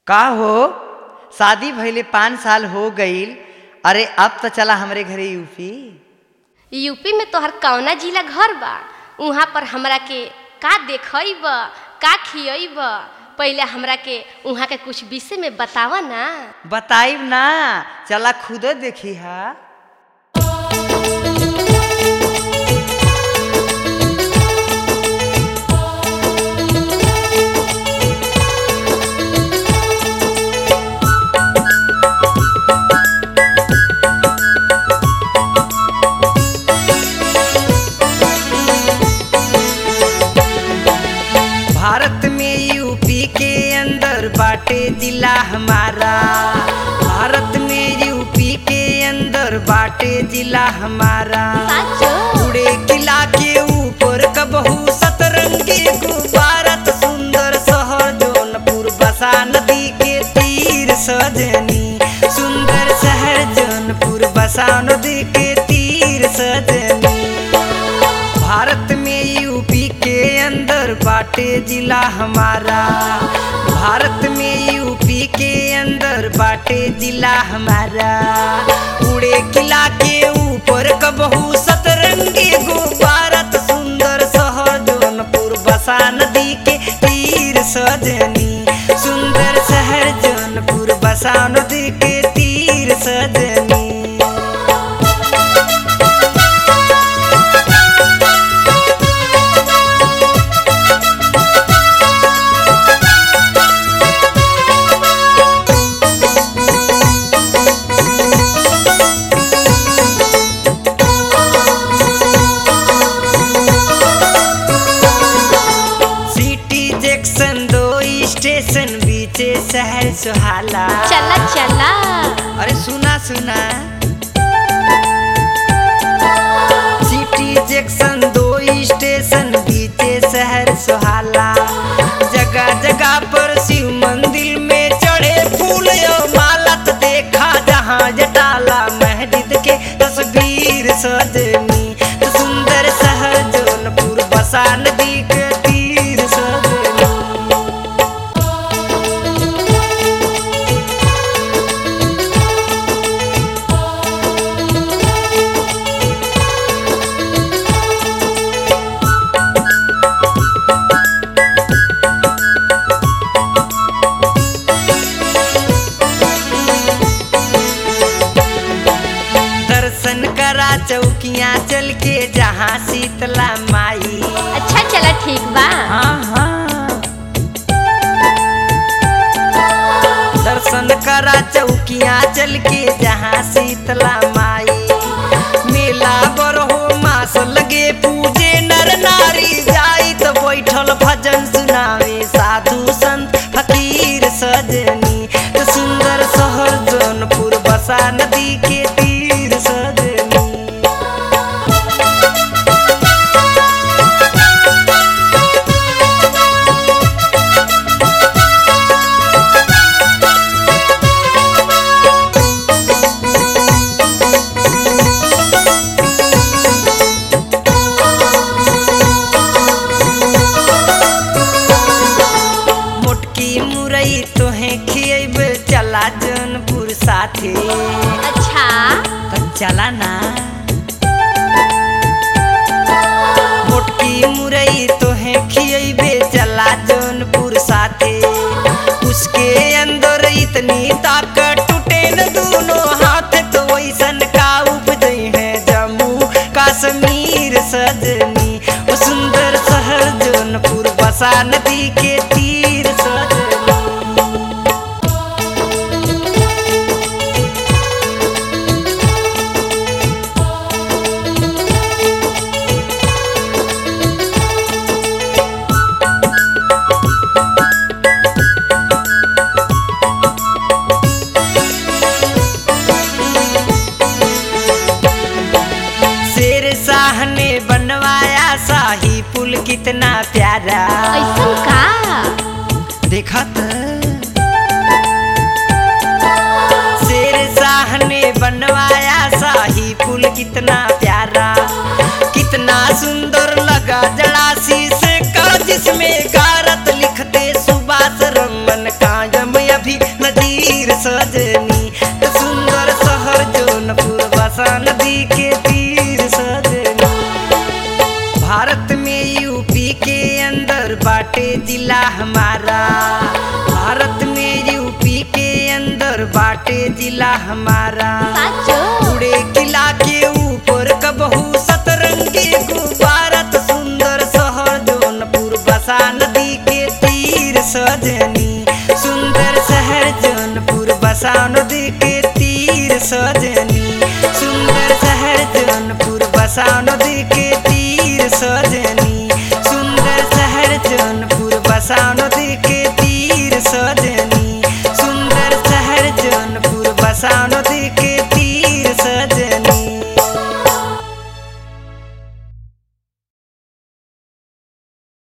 का हो शादी भइले पाँच साल हो गईल अरे अब तो चला हमरे घरे यूपी यूपी में तोहर कौना जिला घर बा उहाँ पर हमरा के का देखब का खियब पहले हमरा के उहाँ के कुछ विषय में बतावा ना बताइब ना चला खुद देखी हा भारत में यूपी के अंदर बाटे जिला हमारा भारत में यूपी के अंदर बाटे जिला हमारा साचो उड़े किला के ऊपर कबहू सतरंगी गुब्बारत सुंदर शहर जौनपुर बसा नदी के तीर सजनी सुंदर शहर जौनपुर बसा नदी के तीर सजनी भारत में यूपी के अंदर बाटे जिला हमारा भारत में यूपी के अंदर बाटे जिला हमारा उड़े किला के ऊपर कबहू सतरंगी गुब्बारत सुंदर शहर जौनपुर बसा नदी के तीर सजनी सुंदर शहर जौनपुर बसा नदी के तीर सजनी सिटी जैक्सन दो स्टेशन बीचे शहर सुहाला चला चला अरे सुना सुना सिटी जैक्सन दो स्टेशन बीचे शहर सुहाला जगह जगह पर शिव मंदिर में चढ़े फूल और माला तो देखा जहाँ जटाला मस्जिद के तस्वीर सजनी तो सुंदर शहर जौनपुर बसा नदी के तीर सजनी दर्शन करा चौकियाँ चल के जहाँ शीतला माई अच्छा चला ठीक बा हाँ हाँ दर्शन करा चौकियाँ चल के जहाँ शीतला माई मेला बरहो मास लगे पूजे नर नारी जाई तो बैठल भजन सुनावे साधु संत फकीर सजनी तो सुंदर शहर जौनपुर बसा नदी के तीर सजनी मोटकी मुरई तोहे खियब चला जौनपुर साथे अच्छा तो चला ना मोटकी मुरई तोहे खियबे चला जौनपुर साथे उसके अंदर इतनी ताकत टूटे न दोनों हाथ तो वैसन का उपजै है जम्मू कश्मीर सजनी वो सुंदर शहर जौनपुर बसा नदी के तीर सजनी शेर शाह ने बनवाया शाही पुल कितना प्यारा ऐसन का देखा त शेर शाह ने बनवाया शाही पुल कितना प्यारा कितना सुंदर लगा जड़ासी से का जिसमें गारत लिखते सुभाष रमन कायम अभी जिला हमारा भारत में यूपी के अंदर बाटे जिला हमारा साचो उड़े किला के ऊपर कबहू सतरंगी गुब्बारा तो सुंदर शहर जौनपुर बसा नदी के तीर सजनी सुंदर शहर जौनपुर बसा नदी के तीर सजनी सुंदर शहर जौनपुर बसा नदी के तीर सजनी सुंदर शहर जौनपुर बसा नदी